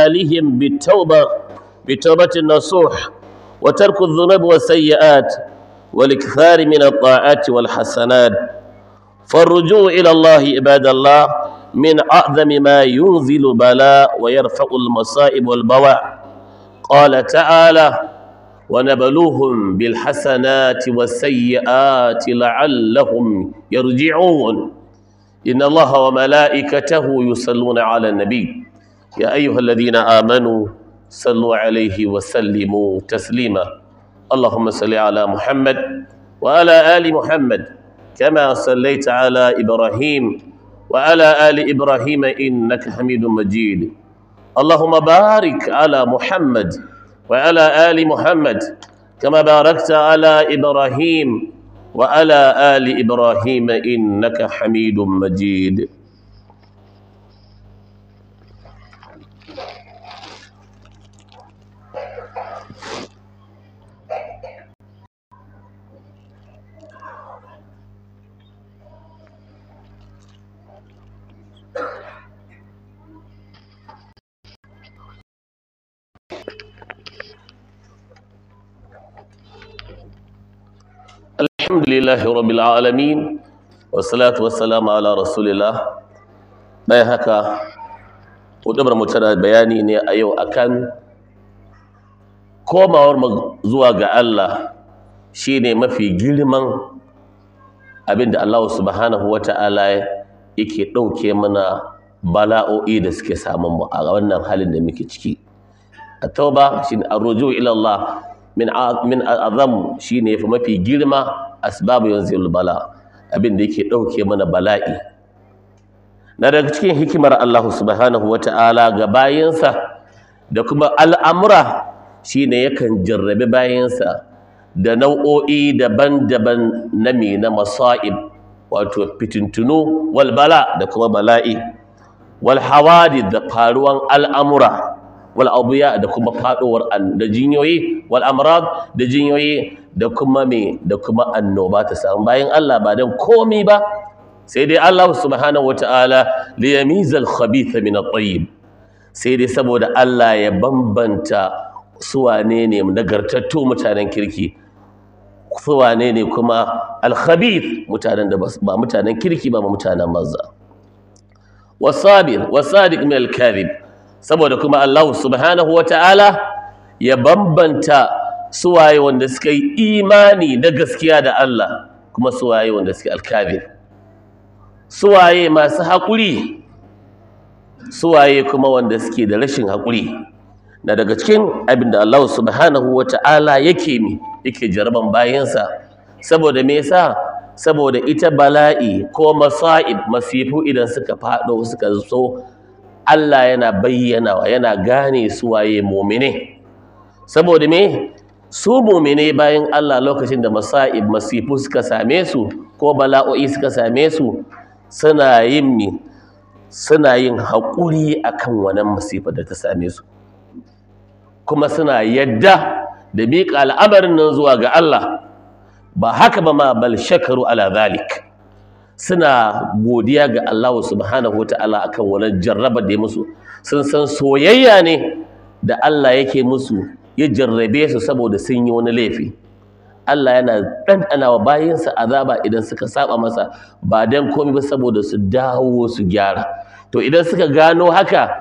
حالهم بالتوبة بتوبة النصوح وترك الذنوب والسيئات والإكثار من الطاعات والحسنات فالرجوع إلى الله عباد الله من أعظم ما ينزل بلاء ويرفع المصائب والبواء قال تعالى ونبلوهم بالحسنات والسيئات لعلهم يرجعون إن الله وملائكته يصلون على النبي يا أيها الذين آمنوا صلوا عليه وسلموا تسليما اللهم صل على محمد وعلى آل محمد كما صليت على إبراهيم وعلى آل إبراهيم إنك حميد مجيد اللهم بارك على محمد وعلى آل محمد كما باركت على إبراهيم وعلى آل إبراهيم إنك حميد مجيد الحمد لله رب العالمين والصلاة والسلام على رسول الله bayan haka hudubar mu tana bayani ne a yau akan komawar mu zuwa ga Allah shine mafi girman abinda Allah subhanahu wata'ala yake ɗauke mana bala'o'i da suke samun mu a wannan halin da muke ciki at-tauba shine arruju ila Allah min min azam shine yafi mafi girma asbabu yanzilul bala abin da yake dauke mana bala'i na daga cikin hikimar Allah subhanahu wata'ala ga bayinsa da kuma al'amura shine yakan jarrabe bayinsa da nau'o'i daban-daban na me na masa'ib wato fitintunu wal bala da kuma bala'i wal hawadi da faruwan al'amura wal abuya da kuma faɗowar da jinyoyi wal amrad da jinyoyi da kuma me da kuma annoba ta samu bayan Allah ba dan komi ba sai dai Allah subhanahu wataala li yamizal khabitha min at-tayyib sai dai saboda Allah ya bambanta su wane ne nagartattu mutanen kirki su wane ne kuma al-khabith mutanen da ba mutanen kirki ba mutanen manza wasabir wasadiq min al-kadhib saboda kuma Allah subhanahu wataala ya bambanta suwaye wanda suka yi imani na gaskiya da Allah kuma suwaye wanda suke alkabir suwaye masu haƙuri suwaye kuma wanda suke da rashin haƙuri na daga cikin abin da Allah subhanahu wa ta'ala yake mi yake jaraban bayansa saboda me yasa saboda ita bala'i ko masa'ib masifu idan suka faɗo suka zo Allah yana bayyana yana gane suwaye mumine saboda me su mumine bayan Allah lokacin da masa'ib masifu suka same su ko bala'o'i suka same su suna yin mi suna yin haƙuri akan wannan masifa da ta same su kuma suna yadda da miƙa al'amarin nan zuwa ga Allah ba haka ba ma bal shakaru ala zalik suna godiya ga Allah subhanahu wata'ala akan wannan jarraba da ya musu sun san soyayya ne da Allah yake musu ya jarrabe su saboda sun yi wani laifi Allah yana ɗanɗana wa bayinsa azaba idan suka saba masa ba don komai ba saboda su dawo su gyara to idan suka gano haka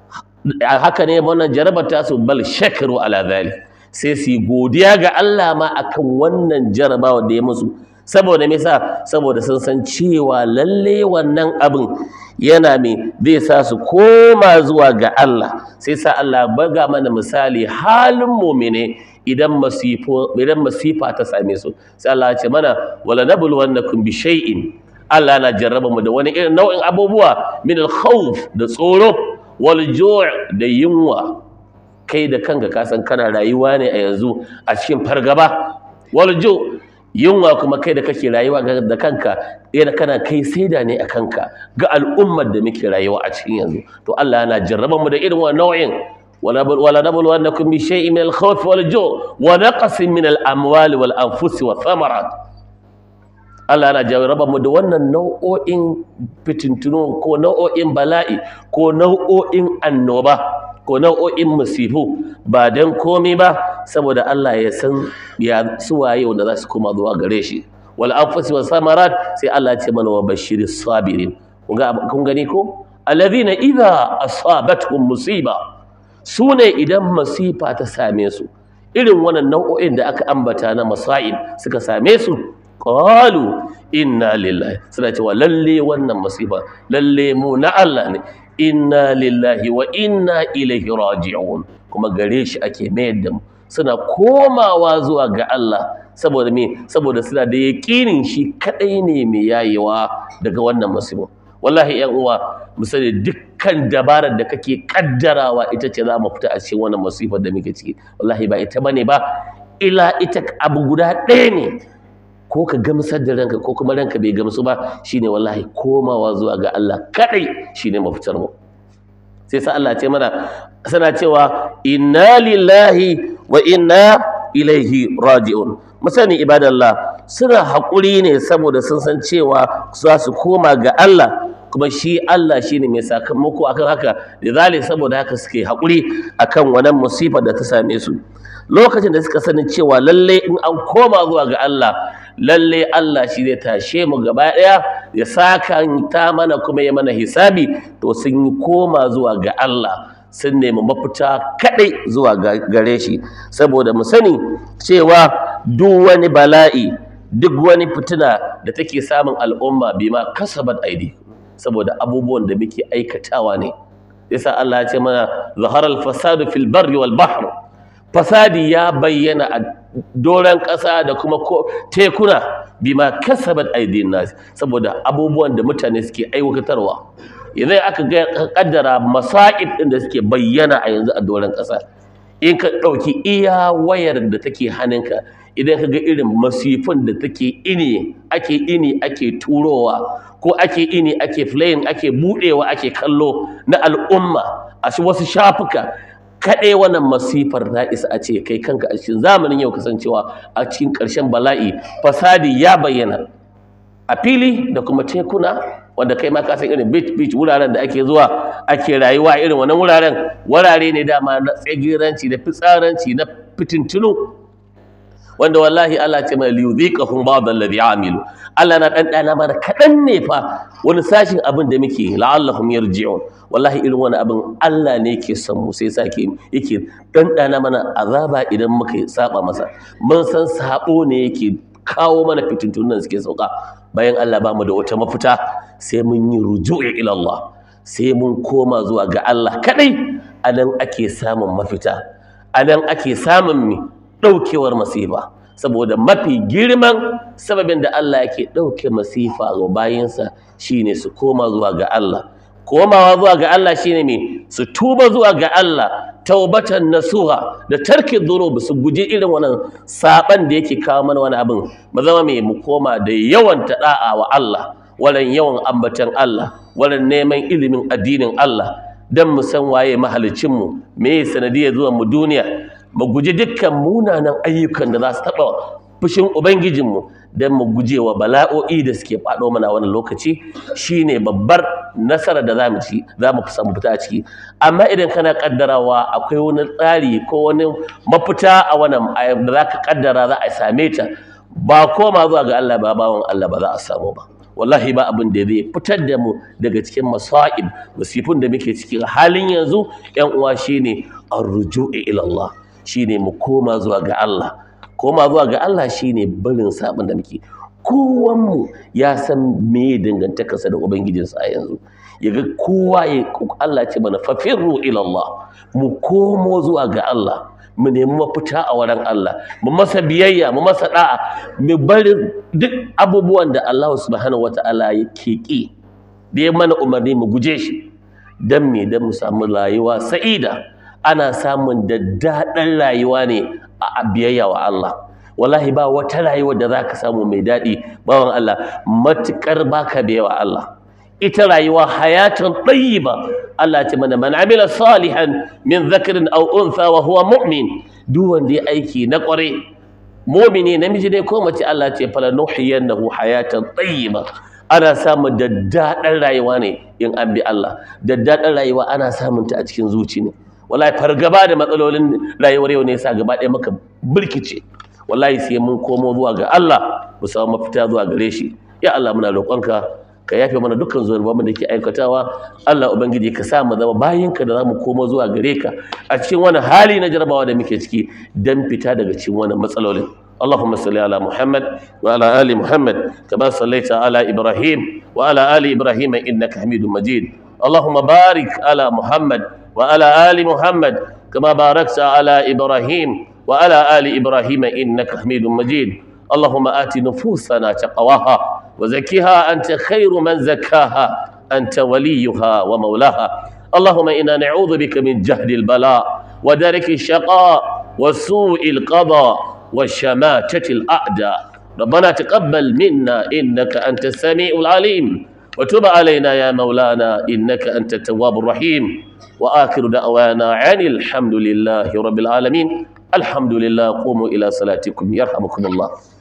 haka ne wannan jarabar ta su bal shakaru ala zalik sai su yi godiya ga Allah ma akan wannan jarabawa da ya musu saboda me yasa saboda sun san cewa lalle wannan abin yana me zai sa su koma zuwa ga Allah sai sa Allah baga mana misali halin mu'mine idan masifo idan masifa ta same su sai Allah ya ce mana wala nabluwannakum bi shay'in Allah na jarraba mu da wani irin nau'in abubuwa min al-khawf da tsoro wal ju' da yunwa kai da kanka ka san kana rayuwa ne a yanzu a cikin fargaba wal ju' yunwa kuma kai da kake rayuwa da kanka yana kana kai saida ne a kanka ga al'ummar da muke rayuwa a cikin yanzu to Allah yana jarraba mu da irin wannan nau'in wala nabluwannakum bi shay'in min al-khawf wal ju' wa naqsin min al-amwali wal anfusi wa thamarat Allah yana jarraba mu da wannan nau'o'in fitintunu ko nau'o'in bala'i ko nau'o'in annoba ko nau'o'in musifu ba don komai ba saboda Allah ya san ya suwaye wanda za su koma zuwa gare shi wal anfusi was samarat sai Allah ya ce mana wa bashiri sabirin kun ga kun gani ko alladhina idza asabatuhum musiba sune idan masifa ta same su irin wannan nau'o'in da aka ambata na masa'ib suka same su qalu inna lillahi suna cewa lalle wannan masifa lalle mu na Allah ne inna lillahi wa inna ilaihi raji'un kuma gare shi ake mayar da mu suna komawa zuwa ga Allah saboda me saboda suna da yaƙinin shi kadai ne mai yayewa daga wannan masifa wallahi yan uwa mu sani dukkan dabarar da kake kaddarawa ita ce za mu fita a cikin wannan masifar da muke ciki wallahi ba ita bane ba ila ita abu guda ɗaya ne ko ka gamsar da ranka ko kuma ranka bai gamsu ba shine wallahi komawa zuwa ga Allah kadai shine mafitar mu sai sa Allah ce mana sana cewa inna lillahi wa inna ilaihi raji'un musani ibadallah suna haƙuri ne saboda sun san cewa za su koma ga Allah kuma shi Allah shine mai sakamako akan haka lidhalik saboda haka suke haƙuri akan wannan musibar da ta same su lokacin da suka sani cewa lalle in an koma zuwa ga Allah lalle Allah shi zai tashe mu gaba ɗaya ya saka ta mana kuma ya mana hisabi to sun yi koma zuwa ga Allah sun nemi mafita kaɗai zuwa gare shi saboda mu sani cewa duk wani bala'i duk wani fitina da take samun al'umma bima kasabat aidi saboda abubuwan da muke aikatawa ne yasa Allah ya ce mana zaharal fasadu fil barri wal bahr fasadi ya bayyana a doron ƙasa da kuma tekuna bima kasabat aidin nas saboda abubuwan da mutane suke aiwatarwa idan aka ga kaddara masa'ib din da suke bayyana a yanzu a doron ƙasa in ka ɗauki iya wayar da take hannunka idan ka ga irin masifin da take ini ake ini ake turowa ko ake ini ake flayin ake budewa ake kallo na al'umma a wasu shafuka kaɗai wannan masifar ta isa a ce kai kanka a cikin zamanin yau kasancewa a cikin ƙarshen bala'i fasadi ya bayyana a fili da kuma tekuna wanda kai ma ka san irin beach beach wuraren da ake zuwa ake rayuwa irin wannan wuraren wurare ne dama na tsagiranci da fitsaranci na fitintunu wanda wallahi Allah ce mai liyudhiqahum ba'd alladhi amilu Allah na dan dana mana kadan ne fa wani sashin abin da muke la'allahum yarji'un wallahi irin wani abin Allah ne yake son mu sai sake yake dan dana mana azaba idan muka saba masa mun san sabo ne yake kawo mana fitintunan suke sauka bayan Allah ba mu da wata mafita sai mun yi ruju'i ila Allah sai mun koma zuwa ga Allah kadai anan ake samun mafita anan ake samun mi ɗaukewar masifa saboda mafi girman sababin da Allah yake ɗauke masifa ga bayansa shine su koma zuwa ga Allah komawa zuwa ga Allah shine me su tuba zuwa ga Allah taubatan nasuha da tarki dhunub su guji irin wannan saban da yake kawo mana wani abin mu zama me mu koma da yawan da'a wa Allah walan yawan ambatan Allah walan neman ilimin addinin Allah dan mu san waye mahalicin mu me sanadiyar zuwan mu duniya mu guji dukkan munanan ayyukan da za su taɓa fushin Ubangijinmu don mu guje wa bala'o'i da suke faɗo mana wani lokaci shine babbar nasarar da za mu ci za mu samu fita a ciki amma idan kana kaddarawa akwai wani tsari ko wani mafita a wannan da za ka kaddara za a same ta ba koma zuwa ga Allah ba bawan Allah ba za a samu ba wallahi ba abin da zai fitar da mu daga cikin masa'ib musifin da muke cikin halin yanzu yan uwa shine arruju'i ila Allah shine mu koma zuwa ga Allah koma zuwa ga Allah shine barin sabon da muke kowanmu ya san me dangantakarsa da ubangijinsa a yanzu yaga kowa ya Allah ce mana fafirru ila Allah mu komo zuwa ga Allah mu nemi mafita a wurin Allah mu masa biyayya mu masa da'a mu bari duk abubuwan da Allah subhanahu wataala yake ki da ya mana umarni mu guje shi dan me dan mu samu rayuwa sa'ida ana samun daddaɗan rayuwa ne a biyayya wa Allah wallahi ba wata rayuwa da zaka samu mai daɗi bawan Allah matukar baka biyayya wa Allah ita rayuwa hayatan tayyiba Allah ce mana man amila salihan min dhakarin aw untha wa huwa mu'min duk wanda ya aiki na kware mu'mini namiji ne ko mace Allah ce fala nuhiyannahu hayatan tayyiba ana samun daddaɗan rayuwa ne in an bi Allah daddaɗan rayuwa ana samun ta a cikin zuci ne wallahi fargaba da matsalolin rayuwar yau ne yasa gaba ɗaya maka birkice wallahi sai mun komo zuwa ga Allah mu samu mafita zuwa gare shi ya Allah muna roƙonka ka yafe mana dukkan zunubanmu da ke aikatawa Allah ubangiji ka sa mu zama bayinka da zamu komo zuwa gare ka a cikin wani hali na jarabawa da muke ciki dan fita daga cikin wani matsalolin اللهم صل على محمد وعلى ال محمد كما صليت على ابراهيم وعلى ال ابراهيم انك حميد مجيد اللهم بارك على محمد وعلى ال محمد كما باركت على ابراهيم وعلى ال ابراهيم انك حميد مجيد اللهم ات نفوسنا تقواها وزكها انت خير من زكاها انت وليها ومولاها اللهم انا نعوذ بك من جهد البلاء ودرك الشقاء وسوء القضاء وشماتة الأعداء ربنا تقبل منا إنك أنت السميع العليم وتب علينا يا مولانا إنك أنت التواب الرحيم وآخر دعوانا عن الحمد لله رب العالمين الحمد لله قوموا إلى صلاتكم يرحمكم الله